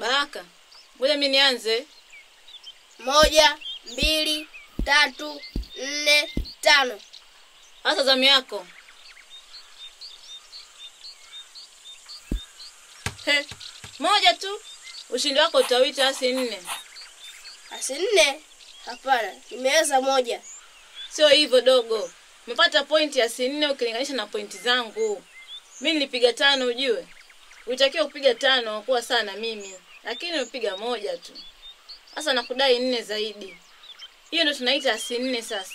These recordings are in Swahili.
Baraka, ngoja mi nianze. Moja, mbili, tatu, nne, tano. Hasa zamu yako. He, moja tu. Ushindi wako utawita asi nne. Asi nne? Hapana, nimeweza moja. Sio hivyo dogo. Umepata pointi asi nne ukilinganisha na pointi zangu. Mi nilipiga tano ujue. Ulitakiwa kupiga tano kuwa sawa na mimi, lakini umepiga moja tu. Sasa nakudai nne zaidi. Hiyo ndo tunaita asi nne sasa.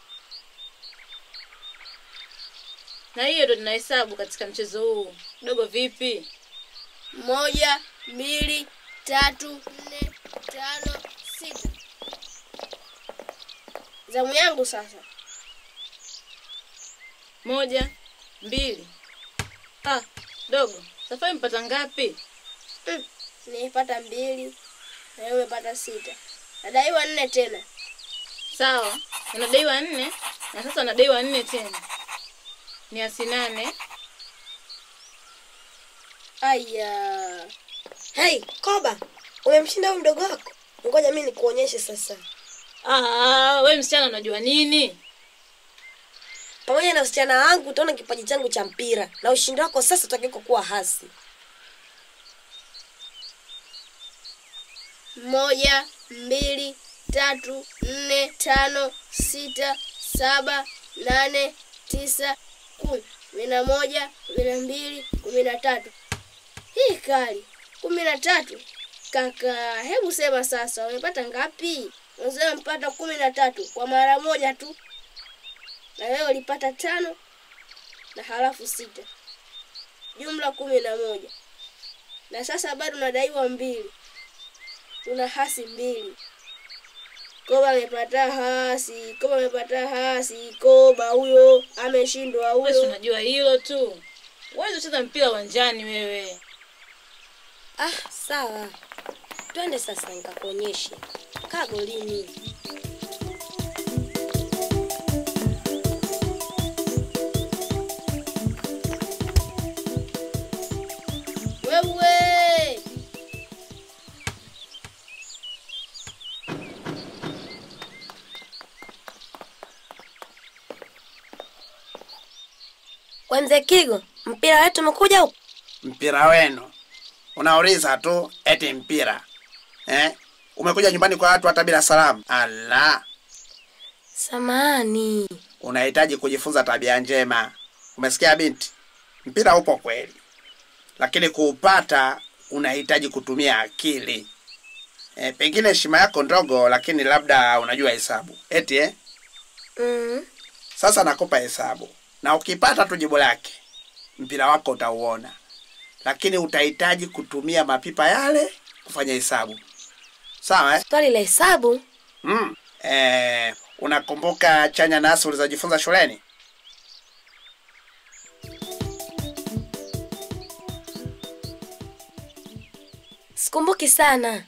Na hiyo ndo tunahesabu katika mchezo huu. Dogo vipi? Moja, mbili, tatu, nne, tano, sita. Zamu yangu sasa. Moja, mbili. Ah, dogo, safari mpata ngapi? Mm, nimepata mbili na wewe umepata sita. Nadaiwa nne tena. Sawa, unadaiwa nne na sasa unadaiwa nne tena, ni asi nane. Aya, Hei, Koba, umemshinda huyu mdogo wako? Ngoja mimi nikuonyeshe sasa. Ah, we msichana unajua nini? Pamoja na usichana wangu utaona kipaji changu cha mpira na ushindi wako sasa utakiweko kuwa hasi. moja, mbili, tatu, nne, tano, sita, saba, nane, tisa, kumi. Kumi na moja, kumi na mbili, kumi na tatu. Hii kali. Kumi na tatu. Kaka, hebu sema sasa, umepata ngapi? Unasema umepata kumi na tatu kwa mara moja tu, na wewe ulipata tano na halafu sita, jumla kumi na moja, na sasa bado unadaiwa mbili una hasi mbili. Koba amepata hasi, Koba amepata hasi, Koba huyo ameshindwa Wewe si huyo. unajua hilo tu. Huwezi kucheza mpira uwanjani wewe. Ah, sawa. Twende sasa nikakuonyeshe. Kaa golini. Wewe We mzee Kigo, mpira wetu umekuja huku? mpira wenu unauliza tu eti mpira eh? umekuja nyumbani kwa watu hata bila salamu ala Samani. unahitaji kujifunza tabia njema umesikia binti mpira upo kweli lakini kuupata unahitaji kutumia akili e, pengine heshima yako ndogo lakini labda unajua hesabu eti eh? Mm. sasa nakupa hesabu na ukipata tu jibu lake mpira wako utauona lakini utahitaji kutumia mapipa yale kufanya hesabu sawa eh? Swali la hesabu? mm. eh, unakumbuka chanya nasi ulizojifunza shuleni Sikumbuki sana.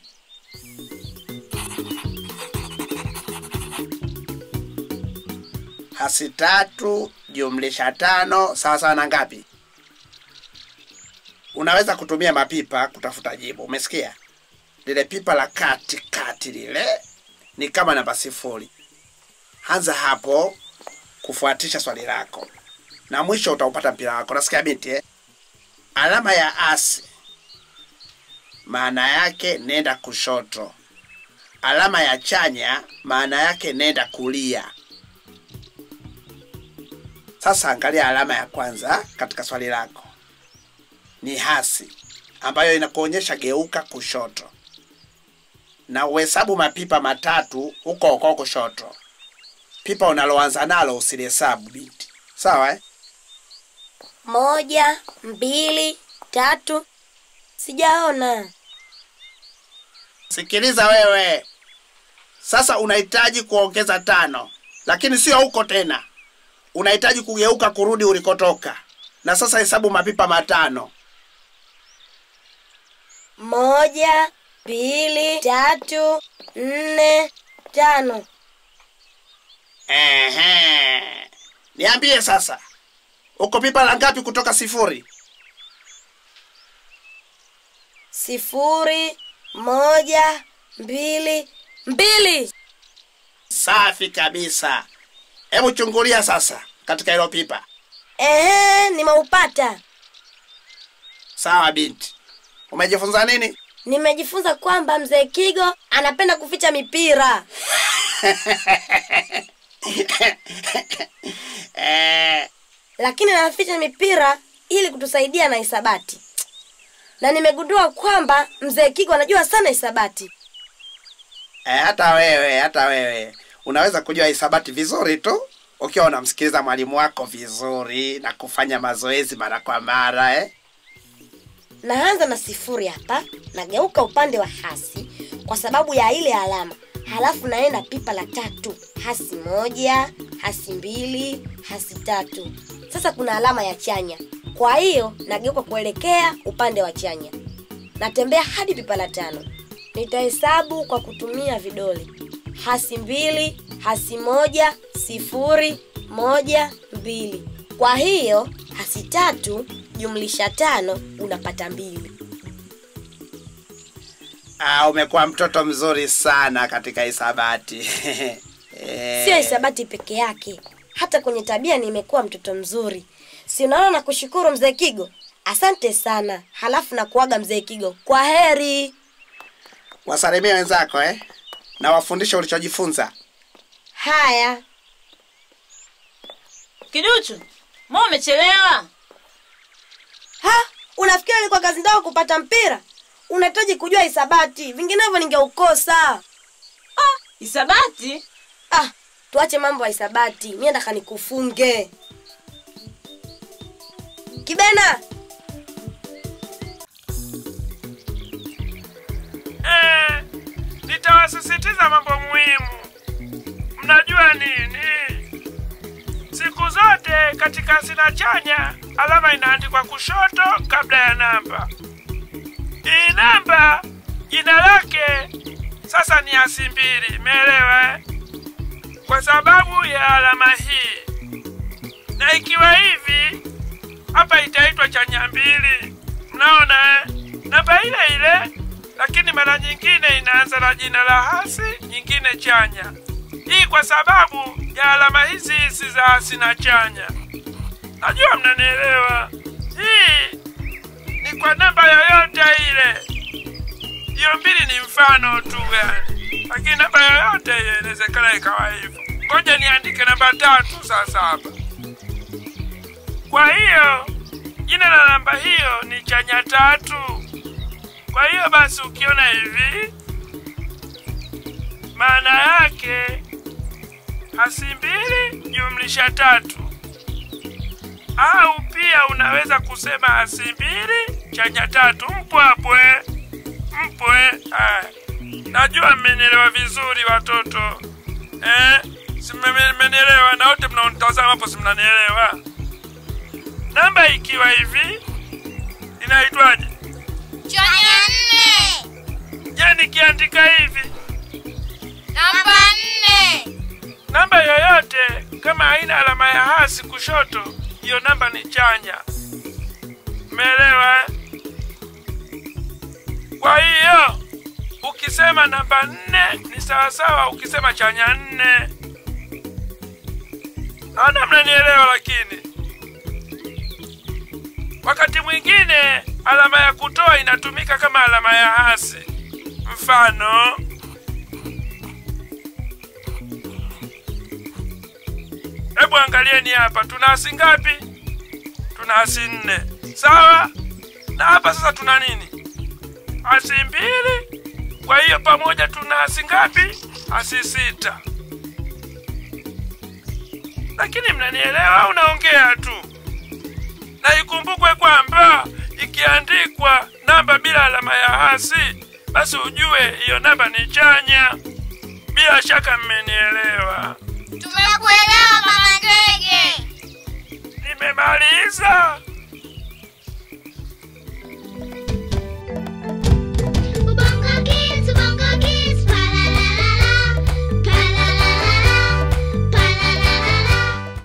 hasi tatu jumlisha tano sawa sawa na ngapi unaweza kutumia mapipa kutafuta jibu umesikia lile pipa la kati kati lile ni kama namba sifuri anza hapo kufuatisha swali lako na mwisho utaupata mpira wako nasikia binti eh? alama ya asi maana yake nenda kushoto alama ya chanya maana yake nenda kulia sasa angalia alama ya kwanza katika swali lako, ni hasi ambayo inakuonyesha geuka kushoto, na uhesabu mapipa matatu huko huko kushoto. Pipa unaloanza nalo usilihesabu binti, sawa eh? Moja, mbili, tatu. Sijaona. Sikiliza wewe, sasa unahitaji kuongeza tano, lakini sio huko tena, unahitaji kugeuka kurudi ulikotoka. Na sasa hesabu mapipa matano. Moja, mbili, tatu, nne, tano. Ehe. Niambie sasa, uko pipa la ngapi kutoka sifuri? Sifuri, moja mbili mbili Safi kabisa. Hebu chungulia sasa katika hilo pipa. ehe nimeupata Sawa binti, umejifunza nini? nimejifunza kwamba mzee kigo anapenda kuficha mipira Eh, lakini anaficha mipira ili kutusaidia na hisabati na nimegundua kwamba mzee kigo anajua sana hisabati eh, hata wewe hata wewe unaweza kujua hisabati vizuri tu ukiwa unamsikiliza mwalimu wako vizuri na kufanya mazoezi mara kwa mara eh? naanza na sifuri hapa nageuka upande wa hasi kwa sababu ya ile alama halafu naenda pipa la tatu hasi moja hasi mbili hasi tatu sasa kuna alama ya chanya kwa hiyo nageuka kuelekea upande wa chanya natembea hadi pipa la tano nitahesabu kwa kutumia vidole hasi mbili hasi moja sifuri moja mbili kwa hiyo hasi tatu jumlisha tano unapata mbili Ah, umekuwa mtoto mzuri sana katika hisabati Eh, sio hisabati peke yake hata kwenye tabia nimekuwa mtoto mzuri si unaona na kushukuru mzee kigo asante sana halafu na kuaga mzee kigo kwa heri wasalimie wenzako eh? na wafundishe ulichojifunza haya Kiduchu, mbona umechelewa? ha unafikiri ilikuwa kazi ndogo kupata mpira unahitaji kujua hisabati vinginevyo ningeukosa Hisabati? ah tuache mambo ya hisabati mie ndaka nikufunge kibena Eh, nitawasisitiza mambo muhimu. Mnajua nini? Siku zote katika hazina chanya alama inaandikwa kushoto kabla ya namba. Hii namba jina lake sasa ni hasi mbili, umeelewa? eh? Kwa sababu ya alama hii, na ikiwa hivi hapa itaitwa chanya mbili. Mnaona eh? namba ile ile, lakini mara nyingine inaanza na jina la hasi, nyingine chanya. Hii kwa sababu ya alama hizi hizi za hasi na chanya. Najua mnanielewa. Hii ni kwa namba yoyote ile. Hiyo mbili ni mfano tu yani, lakini namba yoyote ile inawezekana ikawa hivyo. Ngoja niandike namba tatu sasa hapa. Kwa hiyo jina la namba hiyo ni chanya tatu. Kwa hiyo basi ukiona hivi, maana yake hasi mbili jumlisha tatu, au pia unaweza kusema hasi mbili chanya tatu. Mpo hapo eh? Mpo eh? Aya. Najua mmenielewa vizuri watoto eh? Si mme- mmenielewa na wote mnaonitazama hapo, si mnanielewa? Namba ikiwa hivi inaitwaje? Chanya nne. Je, nikiandika hivi Namba nne. namba yoyote kama haina alama ya hasi kushoto, hiyo namba ni chanya. Umeelewa? eh? Kwa hiyo ukisema namba nne ni sawasawa ukisema chanya nne. Naona mnanielewa, lakini wakati mwingine alama ya kutoa inatumika kama alama ya hasi. Mfano, Hebu angalieni hapa, tuna hasi ngapi? Tuna hasi nne, sawa? Na hapa sasa tuna nini? Hasi mbili. Kwa hiyo pamoja tuna hasi ngapi? Hasi sita. Lakini mnanielewa au naongea tu? Na ikumbukwe kwamba ikiandikwa namba bila alama ya hasi, basi ujue hiyo namba ni chanya. Bila shaka mmenielewa. Tumekuelewa mama ndege. Nimemaliza.